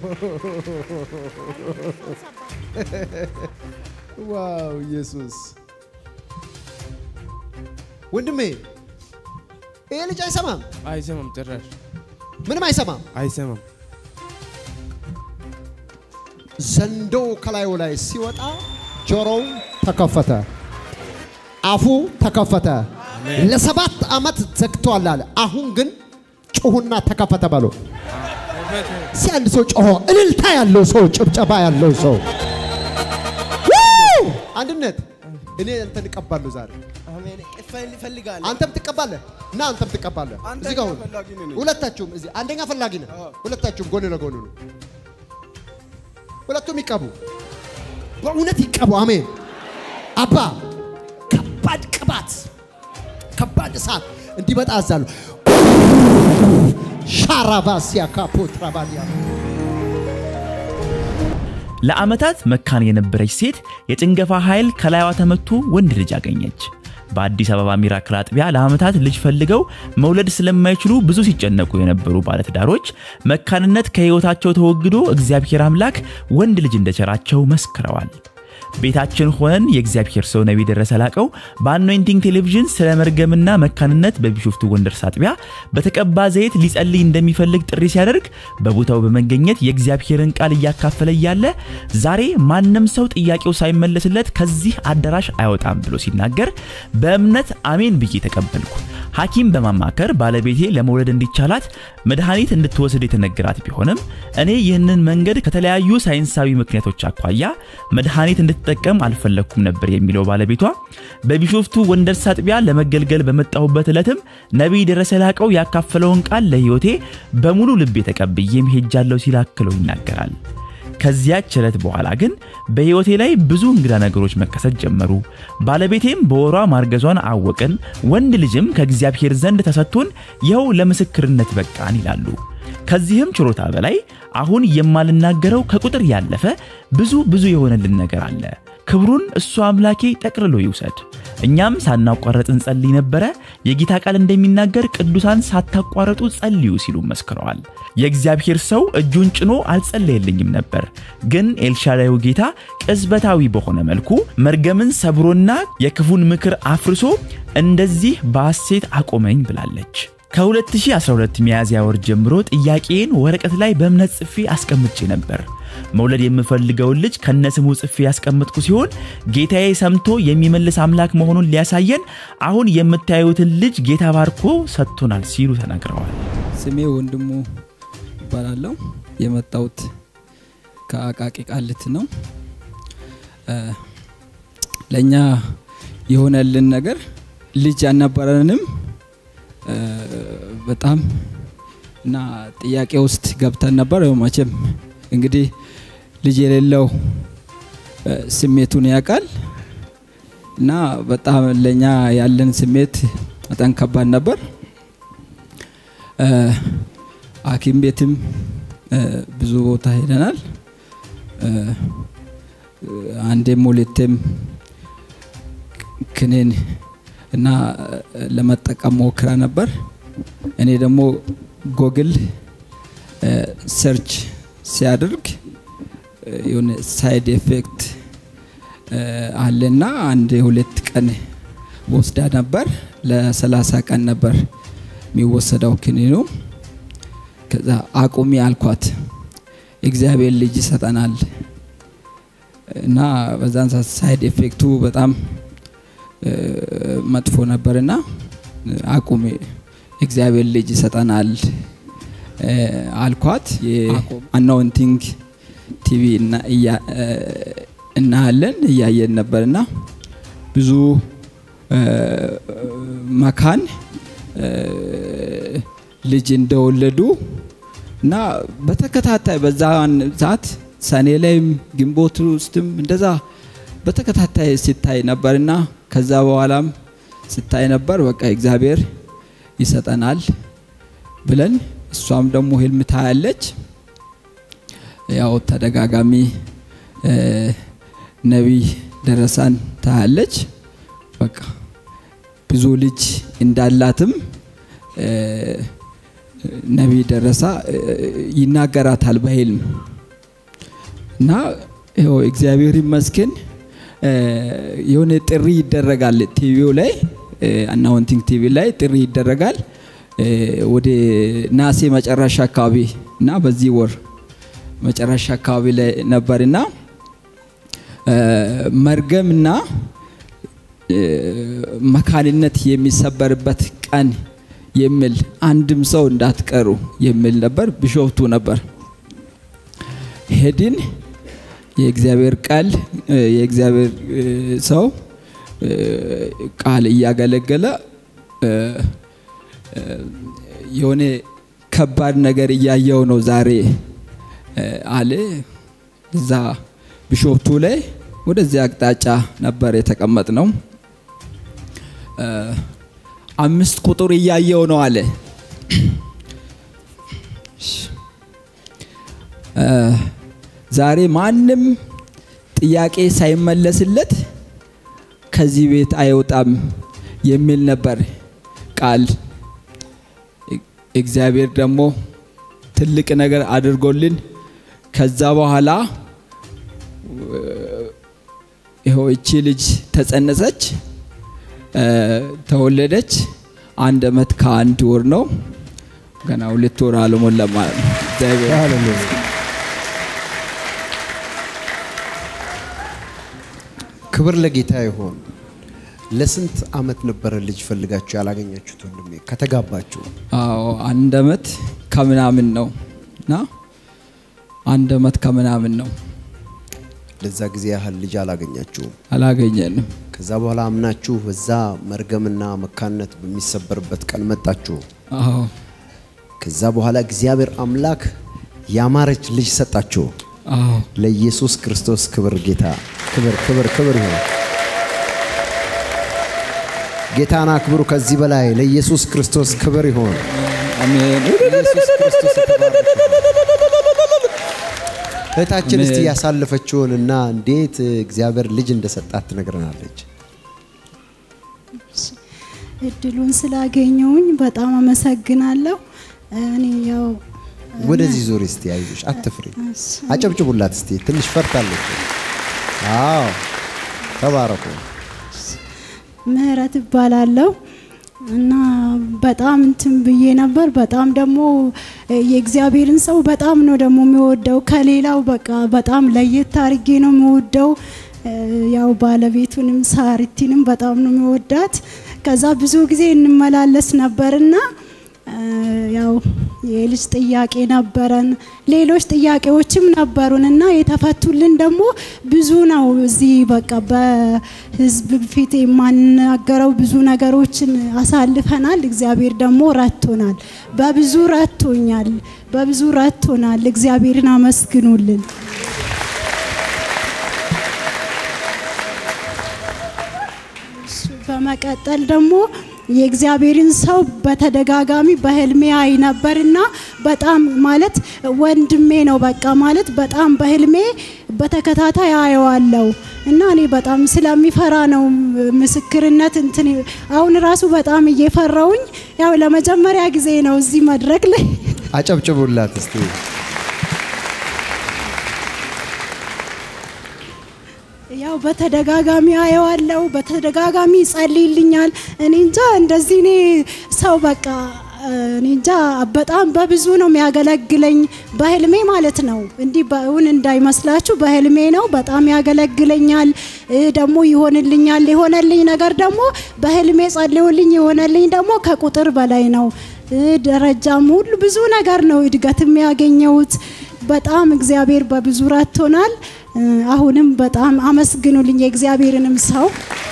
ዋው ኢየሱስ ወንድሜ ይሄ ልጅ አይሰማም፣
አይሰማም፣ ጭራሽ
ምንም አይሰማም።
አይሰማም።
ዘንዶ ከላዩ ላይ ሲወጣ ጆሮው ተከፈተ፣ አፉ ተከፈተ። ለሰባት ዓመት ዘግቷል አለ። አሁን ግን ጩሁና ተከፈተ በሉ። እስኪ አንድ ሰው ጮሆ እልልታ ያለው ሰው ጭብጨባ ያለው ሰው ው! አንድነት እኔ አንተን እቀባለሁ ዛሬ
አሜን እፈልጋለሁ
አንተም ትቀባለህ እና አንተም ትቀባለህ። እዚህ ጋር ሁኑ።
ፈላጊ ነኝ።
ሁለታችሁም እዚህ አንደኛ ፈላጊ ነህ። ሁለታችሁም ጎን ለጎን ነው። ሁለቱም ይቀቡ፣ በእውነት ይቀቡ። አሜን። አባ ከባድ ቅባት፣ ከባድ እሳት እንዲመጣ አዛለሁ። ሻራባሲያ ካፖትራባሊያ
ለዓመታት መካን የነበረች ሴት የጭንገፋ ኃይል ከላይዋ ተመቶ ወንድ ልጅ አገኘች። በአዲስ አበባ ሚራክል አጥቢያ ለዓመታት ልጅ ፈልገው መውለድ ስለማይችሉ ብዙ ሲጨነቁ የነበሩ ባለትዳሮች መካንነት ከሕይወታቸው ተወግዶ እግዚአብሔር አምላክ ወንድ ልጅ እንደቸራቸው መስክረዋል። ቤታችን ሆነን የእግዚአብሔር ሰው ነቢይ ደረሰ ላቀው በአኖይንቲንግ ቴሌቪዥን ስለ መርገምና መካንነት በቢሾፍቱ ወንደርስ አጥቢያ በተቀባ ዘይት ሊጸልይ እንደሚፈልግ ጥሪ ሲያደርግ በቦታው በመገኘት የእግዚአብሔርን ቃል እያካፈለ እያለ ዛሬ ማንም ሰው ጥያቄው ሳይመለስለት ከዚህ አዳራሽ አይወጣም ብሎ ሲናገር በእምነት አሜን ብዬ ተቀበልኩ። ሐኪም በማማከር ባለቤቴ ለመውለድ እንዲቻላት መድኃኒት እንድትወስድ የተነገራት ቢሆንም እኔ ይህንን መንገድ ከተለያዩ ሳይንሳዊ ምክንያቶች አኳያ መድኃኒት እንድትጠቀም አልፈለግኩም ነበር የሚለው ባለቤቷ በቢሾፍቱ ወንደርስ አጥቢያ ለመገልገል በመጣሁበት ዕለትም ነቢይ ደረሰ ላቀው ያካፈለውን ቃል ለሕይወቴ በሙሉ ልቤ ተቀብዬም ሄጃለሁ ሲል አክሎ ይናገራል። ከዚያች ዕለት በኋላ ግን በሕይወቴ ላይ ብዙ እንግዳ ነገሮች መከሰት ጀመሩ። ባለቤቴም በወሯ ማርገዟን አወቅን፣ ወንድ ልጅም ከእግዚአብሔር ዘንድ ተሰጥቶን ይኸው ለምስክርነት በቃን ይላሉ። ከዚህም ችሮታ በላይ አሁን የማልናገረው ከቁጥር ያለፈ ብዙ ብዙ የሆነልን ነገር አለ። ክብሩን እሱ አምላኬ ጠቅልሎ ይውሰድ። እኛም ሳናቋረጥ እንጸልይ ነበረ። የጌታ ቃል እንደሚናገር ቅዱሳን ሳታቋረጡ ጸልዩ ሲሉ መስክረዋል። የእግዚአብሔር ሰው እጁን ጭኖ አልጸለየልኝም ነበር፣ ግን ኤልሻዳዩ ጌታ ቅጽበታዊ በሆነ መልኩ መርገምን ሰብሮና የክፉን ምክር አፍርሶ እንደዚህ በሐሴት አቆመኝ ብላለች። ከ2012 ሚያዝያ ወር ጀምሮ ጥያቄን ወረቀት ላይ በእምነት ጽፌ አስቀምጬ ነበር። መውለድ የምፈልገውን ልጅ ከነስሙ ጽፌ ያስቀምጥኩ ሲሆን ጌታዬ ሰምቶ የሚመልስ አምላክ መሆኑን ሊያሳየን አሁን የምታዩትን ልጅ ጌታ ባርኮ ሰጥቶናል ሲሉ ተናግረዋል።
ስሜ ወንድሙ ይባላለሁ። የመጣሁት ከአቃቂ ቃልት ነው። እ፣ ለእኛ የሆነልን ነገር ልጅ አልነበረንም እ፣ በጣም እና ጥያቄ ውስጥ ገብተን ነበር። ያው መቼም እንግዲህ ልጅ የሌለው እ፣ ስሜቱን ያውቃል እና በጣም ለእኛ ያለን ስሜት በጣም ከባድ ነበር። እ፣ ሐኪም ቤትም እ፣ ብዙ ቦታ ሄደናል። እ፣ አንዴም ሁለቴም ክኒን እና እ፣ ለመጠቀም ሞክራ ነበር። እኔ ደግሞ ጎግል እ፣ ሰርች ሲያደርግ እ፣ የሆነ ሳይድ ኤፌክት እ፣ አለና አንድ ሁለት ቀን ወስዳ ነበር። ለሰላሳ ቀን ነበር የሚወሰደው ክኒኑ። ከዛ አቁሚ አልኳት። እግዚአብሔር ልጅ ይሰጠናል እና በዛን ሰዓት ሳይድ ኤፌክቱ በጣም እ፣ መጥፎ ነበርና አቁሚ እግዚአብሔር ልጅ ይሰጠናል እ፣ አልኳት። የአናውንቲንግ ቲቪ እና- እያ- እ፣ እናያለን እያየን ነበርና ብዙ እ፣ መካን እ፣ ልጅ እንደወለዱ እና በተከታታይ በዛን ሰዓት ሰኔ ላይም ግንቦት ውስጥም እንደዛ በተከታታይ ሲታይ ነበርና ከዛ በኋላም ስታይ ነበር። በቃ እግዚአብሔር ይሰጠናል ብለን እሷም ደግሞ ህልም ታያለች። ያው ተደጋጋሚ እ፣ ነቢይ ደረሳን ታያለች። በቃ ብዙ ልጅ እንዳላትም እ፣ ነቢይ ደረሳ እ፣ ይናገራታል በህልም እና ይኸው እግዚአብሔር ይመስገን እ፣ የሆነ ጥሪ ይደረጋል ቲቪው ላይ አናውንቲንግ ቲቪ ላይ ጥሪ ይደረጋል እ፣ ወደ ናሴ መጨረሻ አካባቢ እና በዚህ ወር መጨረሻ አካባቢ ላይ ነበርና እ፣ መርገምና እ፣ መካንነት የሚሰበርበት ቀን የሚል አንድም ሰው እንዳትቀሩ የሚል ነበር። ቢሾፍቱ ነበር። ሄድን። የእግዚአብሔር ቃል እ፣ የእግዚአብሔር እ፣ ሰው እ፣ ቃል እያገለገለ እ፣ እ፣ የሆነ ከባድ ነገር እያየው ነው ዛሬ እ፣ አለ። እዛ ቢሾፍቱ ላይ ወደዚህ አቅጣጫ ነበር የተቀመጥ ነው። አምስት ቁጥር እያየው ነው አለ። እ፣ ዛሬ ማንም ጥያቄ ሳይመለስለት ከዚህ ቤት አይወጣም የሚል ነበር ቃል። እግዚአብሔር ደግሞ ትልቅ ነገር አድርጎልን ከዛ በኋላ እ፣ ይኸው እቺ ልጅ ተጸነሰች፣ እ፣ ተወለደች። አንድ አመት ከአንድ ወር ነው። ገና ሁለት ወር አልሞላም ማለት ነው። እግዚአብሔር
ሃሌሉያ። ክብር ለጌታ ይሆን። ለስንት አመት ነበረ ልጅ ፈልጋችሁ ያላገኛችሁት ወንድሜ ከተጋባችሁ?
አዎ አንድ አመት ከምናምን ነው እና አንድ አመት ከምናምን ነው
ለዛ ጊዜ ያህል ልጅ አላገኛችሁም።
አላገኘንም።
ከዛ በኋላ አምናችሁ በዛ መርገምና መካነት በሚሰበርበት ቀን መጣችሁ።
አዎ
ከዛ በኋላ እግዚአብሔር አምላክ ያማረች ልጅ ሰጣችሁ።
አዎ
ለኢየሱስ ክርስቶስ ክብር ጌታ ክብር ክብር ክብር ይሁን። ጌታን አክብሩ። ከዚህ በላይ ለኢየሱስ ክርስቶስ ክብር ይሁን።
አሜን።
ኢየሱስ ክርስቶስ የተባረከ ይሁን። እህታችን እስቲ
አሜን።
ያሳለፈችውን እና እንዴት እግዚአብሔር ልጅ እንደሰጣት ትነግረናለች።
እድሉን ስላገኘውኝ በጣም አመሰግናለሁ። እኔ ያው
ወደዚህ ዙሪ እስቲ፣ አይዞሽ፣ አትፍሪ። አጨብጭቡላት እስቲ። ትንሽ ፈርታለች። አዎ፣ ተባረኩ።
ምህረት እባላለሁ እና በጣም እንትን ብዬ ነበር። በጣም ደግሞ የእግዚአብሔርን ሰው በጣም ነው ደግሞ የሚወደው ከሌላው በቃ በጣም ለየት አድርጌ ነው የሚወደው። ያው ባለቤቱንም ሳሪቲንም በጣም ነው የሚወዳት። ከዛ ብዙ ጊዜ እንመላለስ ነበርና ያው የልጅ ጥያቄ ነበረን፣ ሌሎች ጥያቄዎችም ነበሩን እና የተፈቱልን ደግሞ ብዙ ነው። እዚህ በቃ በህዝብ ፊት የማናገረው ብዙ ነገሮችን አሳልፈናል። እግዚአብሔር ደግሞ ረቶናል፣ በብዙ ረቶኛል፣ በብዙ ረቶናል። እግዚአብሔርን አመስግኑልን። በመቀጠል ደግሞ የእግዚአብሔርን ሰው በተደጋጋሚ በህልሜ አይ ነበርና በጣም ማለት ወንድሜ ነው በቃ ማለት በጣም በህልሜ በተከታታይ አየዋለሁ እና እኔ በጣም ስለሚፈራ ነው ምስክርነት እንትን አሁን ራሱ በጣም እየፈራውኝ ያው ለመጀመሪያ ጊዜ ነው እዚህ መድረክ ላይ
አጨብጭቡላት እስቲ።
ያው በተደጋጋሚ አየዋለሁ፣ በተደጋጋሚ ይጸልይልኛል። እኔ እንጃ እንደዚህ እኔ ሰው በቃ እኔ እንጃ በጣም በብዙ ነው የሚያገለግለኝ በህልሜ ማለት ነው። እንዲህ በእውን እንዳይመስላችሁ በህልሜ ነው በጣም ያገለግለኛል፣ ደግሞ ይሆንልኛል። የሆነልኝ ነገር ደግሞ በህልሜ ጸልዩልኝ የሆነልኝ ደግሞ ከቁጥር በላይ ነው። ደረጃም ሁሉ ብዙ ነገር ነው እድገት የሚያገኘውት። በጣም እግዚአብሔር በብዙ ረድቶናል። አሁንም በጣም አመስግኑልኝ የእግዚአብሔርንም ሰው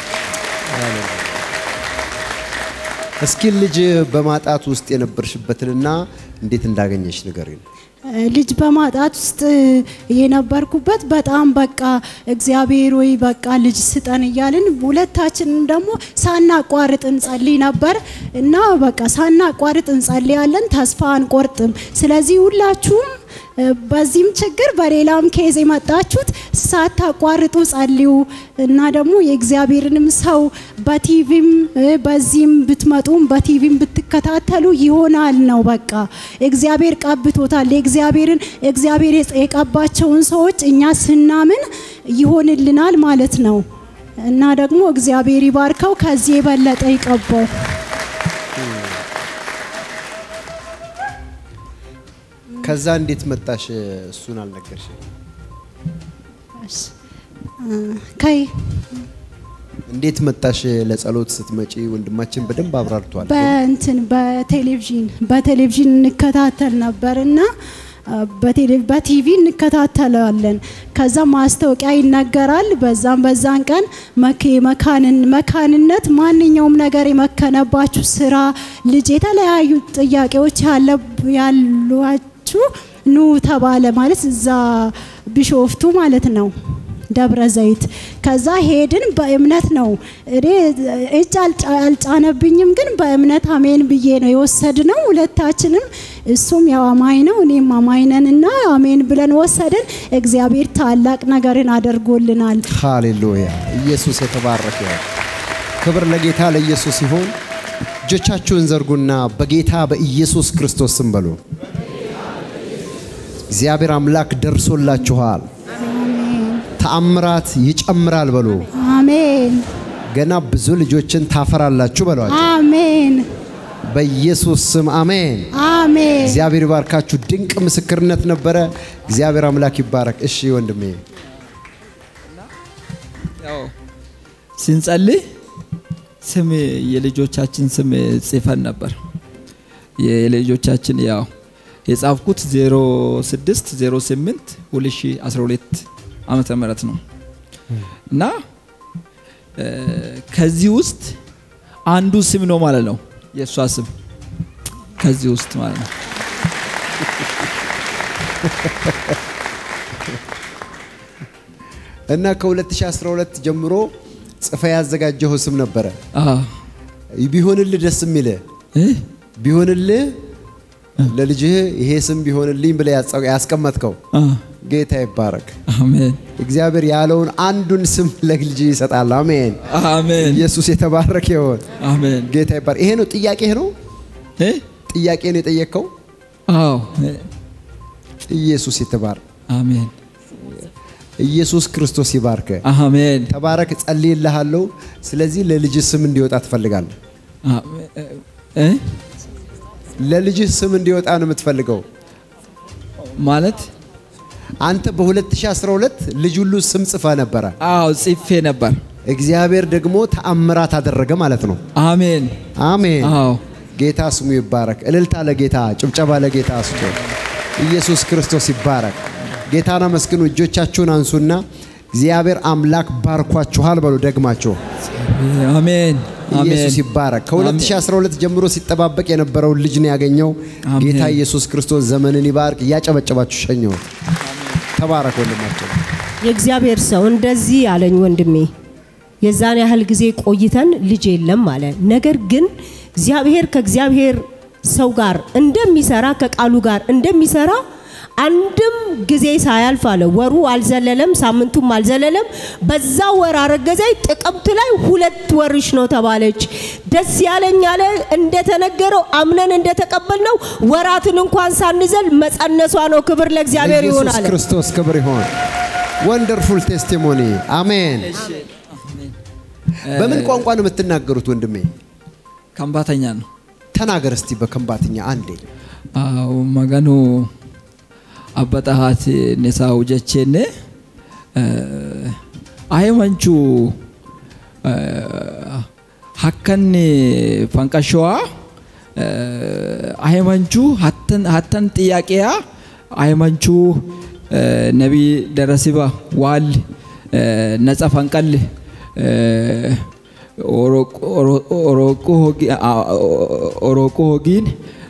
እስኪ ልጅ በማጣት ውስጥ የነበርሽበትንና እንዴት እንዳገኘሽ ንገሪን።
ልጅ በማጣት ውስጥ የነበርኩበት በጣም በቃ እግዚአብሔር ወይ በቃ ልጅ ስጠን እያልን ሁለታችንም ደግሞ ሳናቋርጥ እንጸልይ ነበር እና በቃ ሳናቋርጥ እንጸልያለን፣ ተስፋ አንቆርጥም። ስለዚህ ሁላችሁም በዚህም ችግር በሌላም ኬዝ የመጣችሁት ሳታቋርጡ ጸልዩ እና ደግሞ የእግዚአብሔርንም ሰው በቲቪም በዚህም ብትመጡም በቲቪም ብትከታተሉ ይሆናል ነው በቃ እግዚአብሔር ቀብቶታል። የእግዚአብሔርን እግዚአብሔር የቀባቸውን ሰዎች እኛ ስናምን ይሆንልናል ማለት ነው እና ደግሞ እግዚአብሔር ይባርከው፣ ከዚህ የበለጠ ይቀባው።
ከዛ እንዴት መጣሽ? እሱን አልነገርሽም።
ከይ
እንዴት መጣሽ ለጸሎት ስትመጪ? ወንድማችን በደንብ አብራርቷል።
በእንትን በቴሌቪዥን በቴሌቪዥን እንከታተል ነበርና አ፣ በቴሌ- በቲቪ እንከታተላለን። ከዛ ማስታወቂያ ይነገራል። በዛም በዛን ቀን መክ መካንን መካንነት ማንኛውም ነገር የመከነባችሁ ስራ፣ ልጅ፣ የተለያዩ ጥያቄዎች ያለ ያሏችሁ ኑ ተባለ። ማለት እዛ ቢሾፍቱ ማለት ነው ደብረ ዘይት። ከዛ ሄድን። በእምነት ነው እኔ እጅ አልጫ- አልጫነብኝም፣ ግን በእምነት አሜን ብዬ ነው የወሰድነው ሁለታችንም። እሱም ያው አማኝ ነው እኔም አማኝ ነን እና አሜን ብለን ወሰድን። እግዚአብሔር ታላቅ ነገርን አድርጎልናል።
ሃሌሉያ! ኢየሱስ የተባረከ ይሁን። ክብር ለጌታ ለኢየሱስ ይሁን። እጆቻችሁን ዘርጉና በጌታ በኢየሱስ ክርስቶስ ስም በሉ። እግዚአብሔር አምላክ ደርሶላችኋል። ተአምራት ይጨምራል በሉ።
አሜን
ገና ብዙ ልጆችን ታፈራላችሁ በሏቸው።
አሜን
በኢየሱስ ስም አሜን።
አሜን።
እግዚአብሔር ይባርካችሁ። ድንቅ ምስክርነት ነበረ። እግዚአብሔር አምላክ ይባረክ። እሺ ወንድሜ
ያው ስንጸልይ ስም የልጆቻችን ስም ጽፈን ነበር። የልጆቻችን ያው የጻፍኩት 06 08 2012 ዓመተ ምህረት ነው እና እ፣ ከዚህ ውስጥ አንዱ ስም ነው ማለት ነው የእሷ ስም ከዚህ ውስጥ ማለት ነው።
እና ከ2012 ጀምሮ ጽፈ ያዘጋጀው ስም ነበረ። ቢሆንልህ ደስ የሚልህ ቢሆንልህ ለልጅህ ይሄ ስም ቢሆንልኝ ብለህ ያጸ- ያስቀመጥከው ጌታ ይባረክ።
አሜን
እግዚአብሔር ያለውን አንዱን ስም ለልጅ ይሰጣል። አሜን
አሜን።
ኢየሱስ የተባረከ ይሆን።
አሜን።
ጌታ ይባረክ። ይሄ ነው ጥያቄህ ነው ጥያቄ ነው የጠየቅከው።
አዎ
ኢየሱስ የተባረክ
አሜን
ኢየሱስ ክርስቶስ ይባርክ።
አሜን
ተባረክ። ጸልይልሃለሁ። ስለዚህ ለልጅ ስም እንዲወጣ ትፈልጋለህ።
እ
ለልጅህ ስም እንዲወጣ ነው የምትፈልገው
ማለት
አንተ በ2012 ልጅ ሁሉ ስም ጽፈ ነበረ።
አዎ ጽፌ ነበር።
እግዚአብሔር ደግሞ ተአምራት አደረገ ማለት ነው።
አሜን
አሜን።
አዎ
ጌታ ስሙ ይባረክ። እልልታ ለጌታ፣ ጭብጨባ ለጌታ ስጡ። ኢየሱስ ክርስቶስ ይባረክ። ጌታን አመስግኑ። እጆቻችሁን አንሱና እግዚአብሔር አምላክ ባርኳችኋል በሉ ደግማችሁ።
አሜን
ኢየሱስ
አሜን
ይባረክ። ከ2012 ጀምሮ ሲጠባበቅ የነበረውን ልጅ ነው ያገኘው።
አሜን።
ጌታ ኢየሱስ ክርስቶስ ዘመንን ይባርክ። እያጨበጨባችሁ ሸኘሁት። ተባረክ ወንድማቸው።
የእግዚአብሔር ሰው እንደዚህ አለኝ ወንድሜ። የዛን ያህል ጊዜ ቆይተን ልጅ የለም አለ። ነገር ግን እግዚአብሔር ከእግዚአብሔር ሰው ጋር እንደሚሰራ ከቃሉ ጋር እንደሚሰራ አንድም ጊዜ ሳያልፍ አለ። ወሩ አልዘለለም፣ ሳምንቱም አልዘለለም። በዛ ወር አረገዘች። ጥቅምት ላይ ሁለት ወርሽ ነው ተባለች። ደስ ያለኝ አለ እንደተነገረው አምነን እንደተቀበልነው ወራትን እንኳን ሳንዘል መጸነሷ ነው። ክብር ለእግዚአብሔር ይሁን
ለኢየሱስ
አለ።
ክርስቶስ ክብር ይሆን። ወንደርፉል ቴስቲሞኒ አሜን። በምን ቋንቋ ነው የምትናገሩት ወንድሜ?
ከምባተኛ ነው።
ተናገር እስቲ በከንባትኛ አንዴ።
አዎ መገኑ አበጣሃት ኔሳው ጀቼኔ አየመንቹ ሀከን ፈንቀሸዋ አየመንቹ ሀተን ጥያቄያ አየመንቹ ነቢ ደረሲባ ዋል ነጻ ፈንቀል ኦሮቆ ሆጊን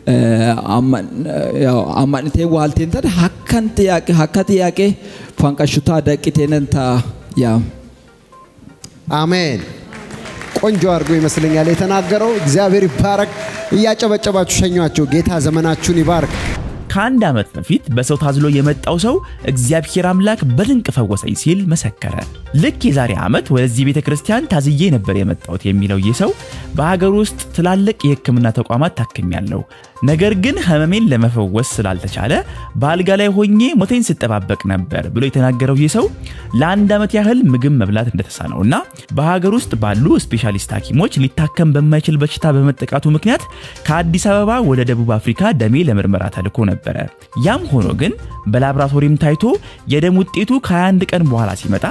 አማንቴ ዋልቴን ተን ሀከን ጥያቄ ሀካ ጥያቄ ፈንቀሹታ ደቂቴነን ታ ያም
አሜን። ቆንጆ አድርጎ ይመስለኛል የተናገረው። እግዚአብሔር ይባረክ። እያጨበጨባችሁ ሸኟቸው። ጌታ ዘመናችሁን ይባርክ።
ከአንድ ዓመት በፊት በሰው ታዝሎ የመጣው ሰው እግዚአብሔር አምላክ በድንቅ ፈወሰኝ ሲል መሰከረ። ልክ የዛሬ ዓመት ወደዚህ ቤተ ክርስቲያን ታዝዬ ነበር የመጣሁት የሚለው ይህ ሰው በሀገር ውስጥ ትላልቅ የሕክምና ተቋማት ታክሜያለሁ፣ ነገር ግን ህመሜን ለመፈወስ ስላልተቻለ በአልጋ ላይ ሆኜ ሞቴን ስጠባበቅ ነበር ብሎ የተናገረው ይህ ሰው ለአንድ ዓመት ያህል ምግብ መብላት እንደተሳነውና በሀገር ውስጥ ባሉ ስፔሻሊስት ሐኪሞች ሊታከም በማይችል በሽታ በመጠቃቱ ምክንያት ከአዲስ አበባ ወደ ደቡብ አፍሪካ ደሜ ለምርመራ ተልኮ ነበረ። ያም ሆኖ ግን በላብራቶሪም ታይቶ የደም ውጤቱ ከ21 ቀን በኋላ ሲመጣ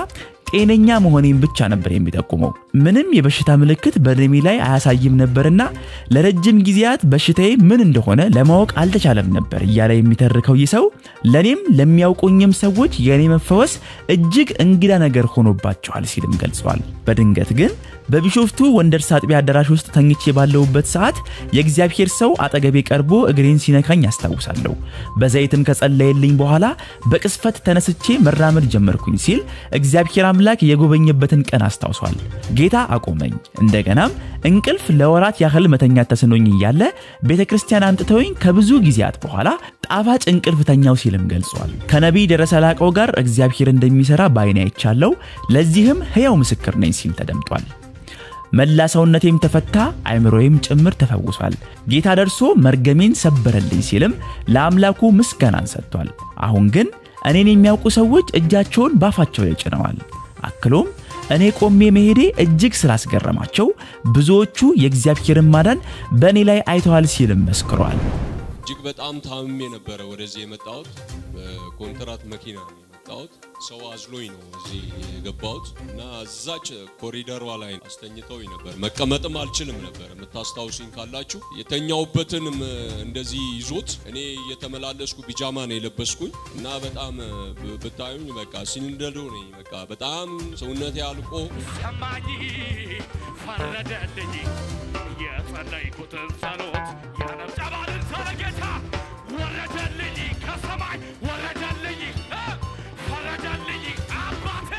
ጤነኛ መሆኔን ብቻ ነበር የሚጠቁመው። ምንም የበሽታ ምልክት በደሜ ላይ አያሳይም ነበርና ለረጅም ጊዜያት በሽታዬ ምን እንደሆነ ለማወቅ አልተቻለም ነበር እያለ የሚተርከው ይህ ሰው ለእኔም ለሚያውቁኝም ሰዎች የእኔ መፈወስ እጅግ እንግዳ ነገር ሆኖባቸዋል ሲልም ገልጿል። በድንገት ግን በቢሾፍቱ ወንደርስ አጥቢያ አዳራሽ ውስጥ ተኝቼ ባለሁበት ሰዓት የእግዚአብሔር ሰው አጠገቤ ቀርቦ እግሬን ሲነካኝ አስታውሳለሁ። በዘይትም ከጸለየልኝ በኋላ በቅስፈት ተነስቼ መራመድ ጀመርኩኝ ሲል እግዚአብሔር አምላክ የጎበኘበትን ቀን አስታውሷል። ጌታ አቆመኝ። እንደገናም እንቅልፍ ለወራት ያህል መተኛት ተስኖኝ እያለ ቤተ ክርስቲያን አምጥተውኝ ከብዙ ጊዜያት በኋላ ጣፋጭ እንቅልፍ ተኛው ሲልም ገልጿል። ከነቢይ ደረሰ ላቀው ጋር እግዚአብሔር እንደሚሰራ በዓይኔ አይቻለሁ፣ ለዚህም ሕያው ምስክር ነኝ ሲል ተደምጧል። መላ ሰውነቴም ተፈታ፣ አይምሮዬም ጭምር ተፈውሷል። ጌታ ደርሶ መርገሜን ሰበረልኝ ሲልም ለአምላኩ ምስጋናን ሰጥቷል። አሁን ግን እኔን የሚያውቁ ሰዎች እጃቸውን ባፋቸው ላይ ጭነዋል። አክሎም እኔ ቆሜ መሄዴ እጅግ ስላስገረማቸው ብዙዎቹ የእግዚአብሔርን ማዳን በእኔ ላይ አይተዋል ሲልም መስክሯል።
እጅግ በጣም ታምሜ ነበረ ወደዚህ የመጣሁት። በኮንትራት መኪና ነው የመጣሁት። ሰው አዝሎኝ ነው እዚህ የገባሁት እና እዛች ኮሪደሯ ላይ አስተኝተውኝ ነበር። መቀመጥም አልችልም ነበር። የምታስታውሱኝ ካላችሁ የተኛውበትንም እንደዚህ ይዞት እኔ እየተመላለስኩ ቢጃማ ነው የለበስኩኝ እና በጣም ብታዩኝ በቃ ሲንደዶ ነኝ። በቃ በጣም ሰውነቴ አልቆ
ሰማኝ ፈረደልኝ የጸለይኩትን ጸሎት ያነብጨባልን ሰረጌታ ወረደልኝ ከሰማይ ወረደልኝ እ ፈረደልኝ አባቴ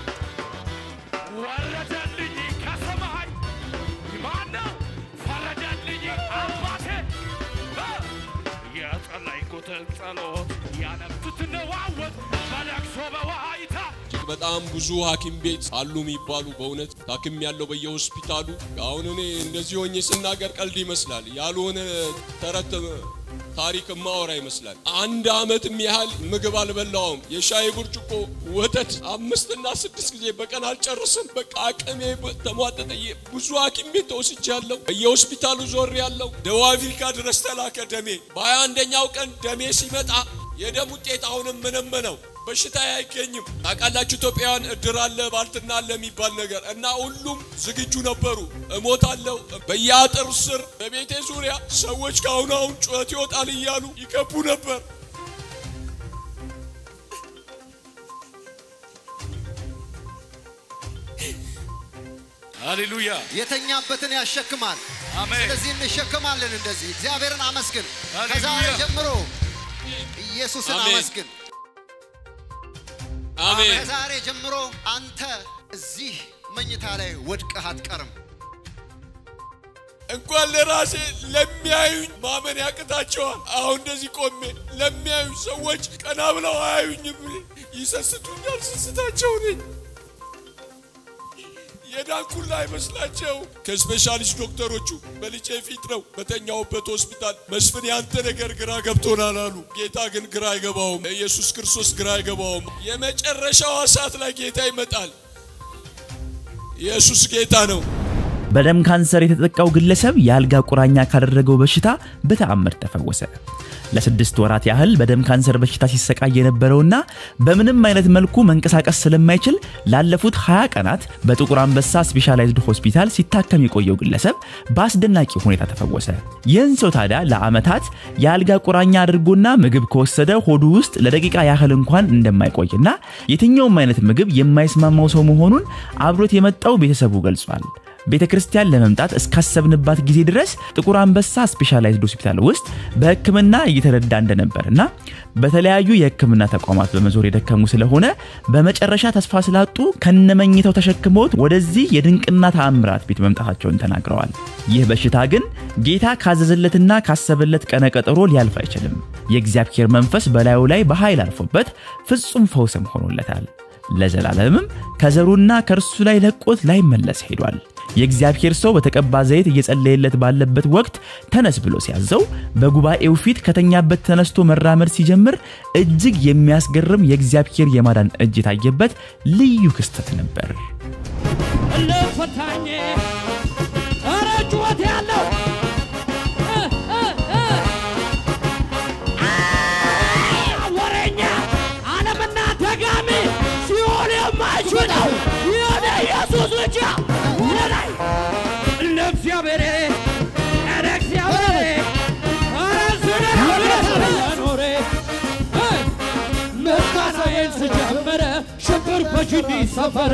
ወረደልኝ ከሰማይ ማነው ፈረደልኝ አባቴ እ የጸለይኩትን ጸሎት ያነብትትነዋወጥ በለቅሶ በዋይታ
እጅግ በጣም ብዙ ሐኪም ቤት አሉ የሚባሉ በእውነት ታክም ያለው በየሆስፒታሉ። አሁን እኔ እንደዚህ ሆኜ ስናገር ቀልድ ይመስላል፣ ያልሆነ ተረት ታሪክ ማወራ ይመስላል። አንድ ዓመትም ያህል ምግብ አልበላውም። የሻይ ብርጭቆ ወተት አምስትና ስድስት ጊዜ በቀን አልጨርስም። በቃ አቅሜ ተሟጠጠ። ብዙ ሐኪም ቤት ተወስጃለሁ። በየሆስፒታሉ ዞር ያለው ደቡብ አፍሪካ ድረስ ተላከ ደሜ። በሀያ አንደኛው ቀን ደሜ ሲመጣ የደም ውጤት አሁንም ምንም ነው። በሽታ አይገኝም። ታውቃላችሁ ኢትዮጵያውያን እድር አለ ባልትና አለ የሚባል ነገር እና ሁሉም ዝግጁ ነበሩ። እሞታለሁ በየአጥር ስር በቤቴ ዙሪያ ሰዎች ከአሁኑ አሁን ጩኸት ይወጣል እያሉ ይከቡ ነበር።
ሃሌሉያ
የተኛበትን ያሸክማል።
አሜን።
ስለዚህ እንሸከማለን። እንደዚህ እግዚአብሔርን አመስግን።
ሃሌሉያ።
ከዛሬ ጀምሮ ኢየሱስን
አሜን።
አመስግን።
አሜን።
ከዛሬ ጀምሮ አንተ እዚህ መኝታ ላይ ወድቀህ አትቀርም።
እንኳን ለራሴ ለሚያዩኝ ማመን ያቅታቸዋል። አሁን እንደዚህ ቆሜ ለሚያዩኝ ሰዎች ቀና ብለው አያዩኝም፣ ይሰስቱኛል። ስስታቸው ነኝ የዳንኩላ አይመስላቸው። ከስፔሻሊስት ዶክተሮቹ በልጄ ፊት ነው በተኛውበት ሆስፒታል መስፍን ያንተ ነገር ግራ ገብቶናል አሉ። ጌታ ግን ግራ አይገባውም። ኢየሱስ ክርስቶስ ግራ አይገባውም። የመጨረሻዋ ሰዓት ላይ ጌታ ይመጣል። ኢየሱስ ጌታ ነው።
በደም ካንሰር የተጠቃው ግለሰብ የአልጋ ቁራኛ ካደረገው በሽታ በተአምር ተፈወሰ። ለስድስት ወራት ያህል በደም ካንሰር በሽታ ሲሰቃይ የነበረውና በምንም አይነት መልኩ መንቀሳቀስ ስለማይችል ላለፉት 20 ቀናት በጥቁር አንበሳ ስፔሻላይዝድ ሆስፒታል ሲታከም የቆየው ግለሰብ በአስደናቂ ሁኔታ ተፈወሰ። ይህን ሰው ታዲያ ለዓመታት የአልጋ ቁራኛ አድርጎና ምግብ ከወሰደ ሆዱ ውስጥ ለደቂቃ ያህል እንኳን እንደማይቆይና የትኛውም አይነት ምግብ የማይስማማው ሰው መሆኑን አብሮት የመጣው ቤተሰቡ ገልጿል። ቤተ ክርስቲያን ለመምጣት እስካሰብንባት ጊዜ ድረስ ጥቁር አንበሳ ስፔሻላይዝድ ሆስፒታል ውስጥ በሕክምና እየተረዳ እንደነበርና በተለያዩ የሕክምና ተቋማት በመዞር የደከሙ ስለሆነ በመጨረሻ ተስፋ ስላጡ ከነመኝተው ተሸክመውት ወደዚህ የድንቅና ተአምራት ቤት መምጣታቸውን ተናግረዋል። ይህ በሽታ ግን ጌታ ካዘዘለትና ካሰበለት ቀነ ቀጠሮ ሊያልፍ አይችልም። የእግዚአብሔር መንፈስ በላዩ ላይ በኃይል አርፎበት ፍጹም ፈውስም ሆኖለታል። ለዘላለምም ከዘሩና ከእርሱ ላይ ለቆት ላይመለስ ሄዷል። የእግዚአብሔር ሰው በተቀባ ዘይት እየጸለየለት ባለበት ወቅት ተነስ ብሎ ሲያዘው በጉባኤው ፊት ከተኛበት ተነስቶ መራመድ ሲጀምር እጅግ የሚያስገርም የእግዚአብሔር የማዳን እጅ የታየበት ልዩ ክስተት ነበር።
ለፈታኝ ኧረ ጩኸት ያለው እ እ እ አ ወሬኛ ዓለምና ደጋሚ ሲሆን የማይችለው በጅኒ ሰፈረ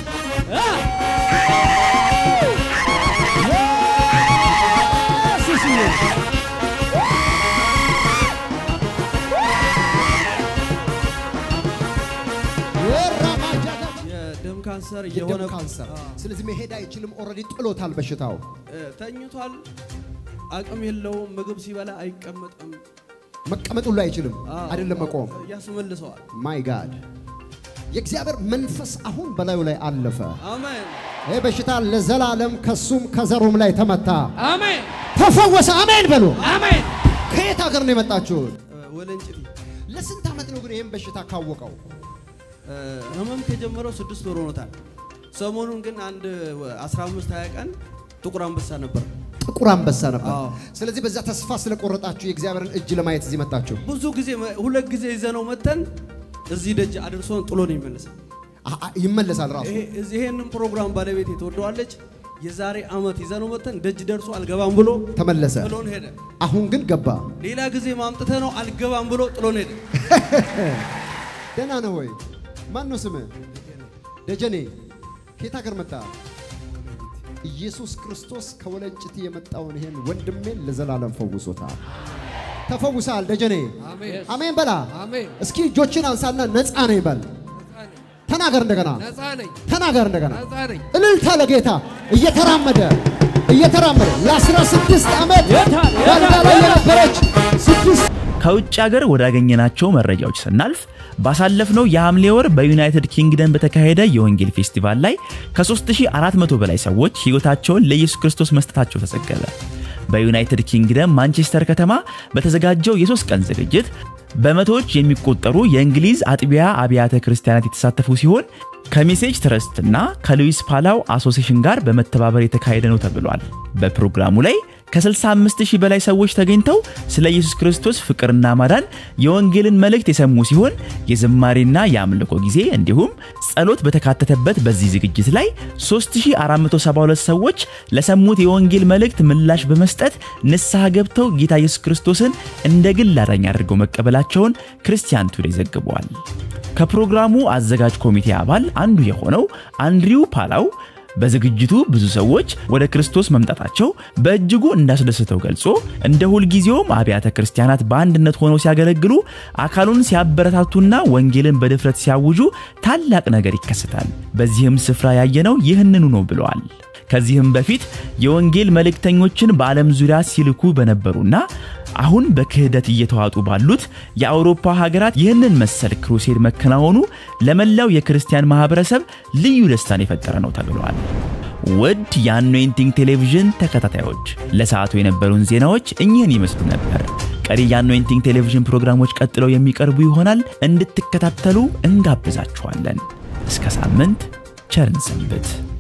የደም ካንሰር
የደም
የሆነ
ካንሰር። ስለዚህ መሄድ አይችልም። ኦልሬዲ ጥሎታል በሽታው።
እ፣ ተኝቷል። አቅም የለውም። ምግብ ሲበላ አይቀመጥም።
መቀመጥ ሁሉ አይችልም፣
አዎ፣
አይደለም መቆም።
ያስመልሰዋል።
ማይ ጋድ የእግዚአብሔር መንፈስ አሁን በላዩ ላይ አለፈ።
አሜን
ይህ በሽታ ለዘላለም ከሱም ከዘሩም ላይ ተመታ፣
አሜን
ተፈወሰ። አሜን በሉ።
አሜን።
ከየት ሀገር ነው የመጣችሁት?
ወለንጭቲ
ለስንት ዓመት ነው ግን ይህን በሽታ ካወቀው?
እ፣ ህመም ከጀመረው ስድስት ወር ሆኖታል። ሰሞኑን ግን አንድ 15 20 ቀን ጥቁር አንበሳ ነበር።
ጥቁር አንበሳ ነበር።
አዎ።
ስለዚህ በዛ ተስፋ ስለቆረጣችሁ የእግዚአብሔርን እጅ ለማየት እዚህ መጣችሁ።
ብዙ ጊዜ መ- ሁለት ጊዜ ይዘነው መተን እዚህ ደጅ አድርሶን ጥሎ ነው ይመለሳል።
አ- አ- ይመለሳል ራሱ
ይሄ- እዚህ ይሄንን ፕሮግራም ባለቤት ትወደዋለች። የዛሬ አመት ይዘነው መተን ደጅ ደርሶ አልገባም ብሎ
ተመለሰ።
ጥሎን ሄደ።
አሁን ግን ገባ።
ሌላ ጊዜ ማምጥተ ነው አልገባም ብሎ ጥሎን ሄደ።
ደህና ነው ወይ? ማን ነው ስምህ? ደጀኔ። ከየት ሀገር መጣ? ኢየሱስ ክርስቶስ ከወለንጭቲ የመጣውን ይሄን ወንድሜን ለዘላለም ፈውሶታል። ተፈውሳል ደጀኔ።
አሜን።
አሜን በላ።
አሜን።
እስኪ እጆችን አንሳና ነፃ ነኝ በል። ተናገር እንደገና፣
ነፃ ነኝ።
ተናገር እንደገና።
ነፃ ነኝ።
እልልታ ለጌታ እየተራመደ እየተራመደ ለ16 ዓመት በአልጋ ላይ የነበረች ስድስት
ከውጭ ሀገር ወዳገኘናቸው መረጃዎች ስናልፍ ባሳለፍነው የሐምሌ ወር በዩናይትድ ኪንግደም በተካሄደ የወንጌል ፌስቲቫል ላይ ከ3400 በላይ ሰዎች ሕይወታቸውን ለኢየሱስ ክርስቶስ መስጠታቸው ተዘገበ። በዩናይትድ ኪንግደም ማንቸስተር ከተማ በተዘጋጀው የሶስት ቀን ዝግጅት በመቶዎች የሚቆጠሩ የእንግሊዝ አጥቢያ አብያተ ክርስቲያናት የተሳተፉ ሲሆን ከሜሴጅ ትረስትና ከሉዊስ ፓላው አሶሴሽን ጋር በመተባበር የተካሄደ ነው ተብሏል። በፕሮግራሙ ላይ ከ65 ሺህ በላይ ሰዎች ተገኝተው ስለ ኢየሱስ ክርስቶስ ፍቅርና ማዳን የወንጌልን መልእክት የሰሙ ሲሆን የዝማሬና የአምልኮ ጊዜ እንዲሁም ጸሎት በተካተተበት በዚህ ዝግጅት ላይ 3472 ሰዎች ለሰሙት የወንጌል መልእክት ምላሽ በመስጠት ንስሐ ገብተው ጌታ ኢየሱስ ክርስቶስን እንደ ግል አዳኝ አድርገው መቀበላቸውን ክርስቲያን ቱዴይ ዘግቧል። ከፕሮግራሙ አዘጋጅ ኮሚቴ አባል አንዱ የሆነው አንድሪው ፓላው በዝግጅቱ ብዙ ሰዎች ወደ ክርስቶስ መምጣታቸው በእጅጉ እንዳስደስተው ገልጾ እንደ ሁልጊዜውም አብያተ ክርስቲያናት በአንድነት ሆነው ሲያገለግሉ አካሉን ሲያበረታቱና ወንጌልን በድፍረት ሲያውጁ ታላቅ ነገር ይከሰታል። በዚህም ስፍራ ያየነው ይህንኑ ነው ብለዋል። ከዚህም በፊት የወንጌል መልእክተኞችን በዓለም ዙሪያ ሲልኩ በነበሩና አሁን በክህደት እየተዋጡ ባሉት የአውሮፓ ሀገራት ይህንን መሰል ክሩሴድ መከናወኑ ለመላው የክርስቲያን ማህበረሰብ ልዩ ደስታን የፈጠረ ነው ተብሏል። ውድ የአኖይንቲንግ ቴሌቪዥን ተከታታዮች ለሰዓቱ የነበሩን ዜናዎች እኚህን ይመስሉ ነበር። ቀሪ የአኖይንቲንግ ቴሌቪዥን ፕሮግራሞች ቀጥለው የሚቀርቡ ይሆናል። እንድትከታተሉ እንጋብዛችኋለን። እስከ ሳምንት ቸርን ሰንብት።